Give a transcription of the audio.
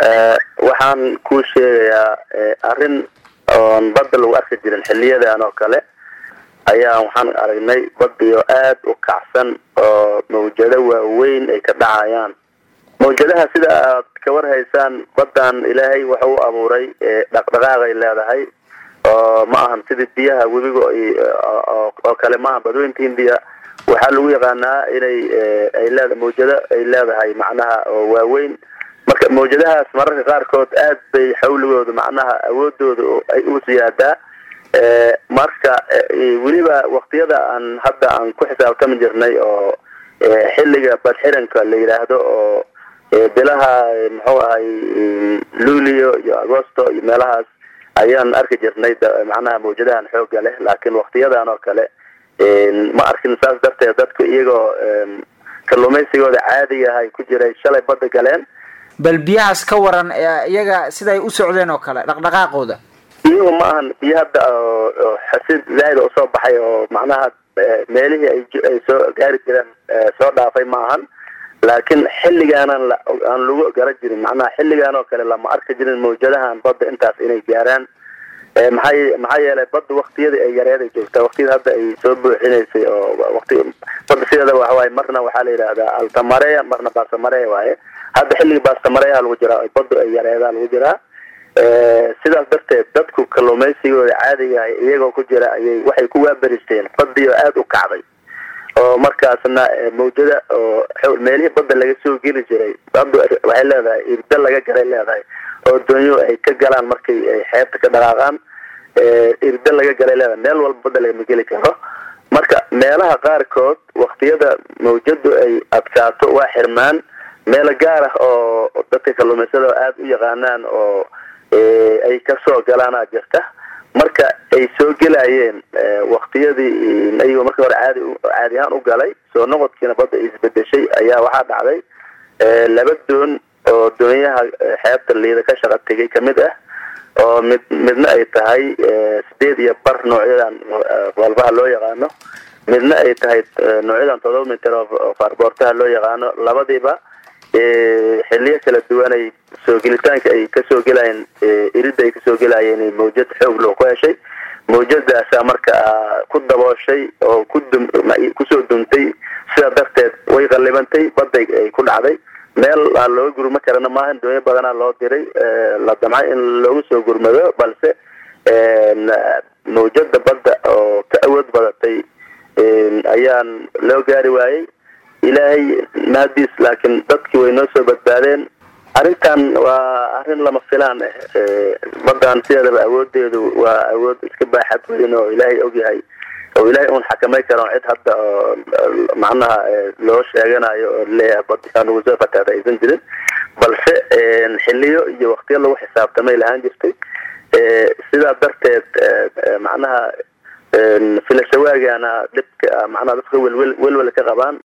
waxaan kuu sheegayaa arrin oon badda lagu arki jirin xiliyadan oo kale ayaa waxaan aragnay badiyo aad u kacsan oo mawjado waaweyn ay ka dhacayaan mawjadaha sida aad ka warhaysaan badan ilaahay waxa u abuuray dhaqdhaqaaqay leedahay oo ma ahan sidii biyaha webiga oo kale maaha badweynta hindiya waxaa lagu yaqaanaa inay ay leeda mawjado ay leedahay macnaha oo waaweyn marka mawjadahaas mararka qaarkood aad bay xawligooda macnaha awoodooda ay u siyaadaa marka weliba waktiyada aan hadda aan ku xisaabtami jirnay oo xilliga badxiranka la yidhaahdo oo bilaha muxuu ahay luulio iyo agosto iyo meelahaas ayaan arki jirnay macnaha mawjadahan xooga leh laakiin waktiyadan oo kale ma arkin saas darteed dadku iyagoo kalluumaysigooda caadigahay ku jiray shalay badda galeen bal biyahaas ka waran iyaga siday u socdeen oo kale dhaqdhaqaaqooda biyuhu ma ahan biyo hadda oo xasid zaaida usoo baxay oo macnaha meelihii ay soo gaari jireen soo dhaafay ma ahan laakiin xilligaanan aan lagu garan jirin macnaha xilligaan oo kale lama arki jirin mawjadahan badda intaas inay gaaraan maxaa maxaa yeelay badda waktiyadii ay yareed ay joogtaa waktiyada hadda ay soo buuxinaysay oo wati badda sideeda waxawaaye marna waxaa la yidhahdaa altamareya marna baastamareya waaye hadda xilliga baastamareyaha lagu jiraa baddu ay yareedaa lagu jiraa sidaas darteed dadku kalluumaysigooda caadiga iyagoo ku jira ayay waxay ku waaberisteen badiyo aada u kacday oo markaasna mawjada oo meelihii badda laga soo geli jiray baddu waxay leedahay irda laga galay leedahay oo doonyo ay ka galaan markay ay xeebta ka dhaqaaqaan irda laga galay leedahay meel walba badda lagama geli karo marka meelaha qaarkood waktiyada mawjadu ay adkaato waa xirmaan meelo gaar ah oo dadka kalluumaysada aada u yaqaanaan oo ay kasoo galaana jirta marka ay soo gelayeen waktiyadii ayagoo markii hore caadi caadi ahaan u galay soo noqodkiina badda isbedeshay ayaa waxaa dhacday laba doon oo doonyaha xeebta liida ka shaqa tegay kamid ah oo mid midna ay tahay sideed iyo bar noocyadan walbaha loo yaqaano midna ay tahay noocyadan todoba mitir oo faarboortaha loo yaqaano labadiiba xiliyo kala duwanay soo gelitaanka ay kasoo gelayeen irida ay kasoo gelayeen mawjad xoog loo ku heshay mawjadaasa marka ku dabooshay oo ku dum kusoo dumtay sidaa darteed way qallibantay baday ay ku dhacday meel aan looga gurma karana maahan doonyo badanaa loo diray la damcay in loogu soo gurmado balse mawjada badda oo ka awood badatay ayaan loo gaari waayey ilaahay mahadiis laakiin dadkii way noo soo badbaadeen arrintan waa arrin lama filaan ah badan sideedaba awoodeedu waa awood iska baaxad weyn oo ilaahay ogyahay oo ilaahay uun xakamay karo cid hadda oo macnaha loo sheeganayo oo leeyahay badikaan ugu soo fataada aysan jirin balse xiliyo iyo waktiyo lagu xisaabtamay lahaan jirtay sidaa darteed macnaha filashawaagana dhibka macnaha dadka welwel welwel ka qabaan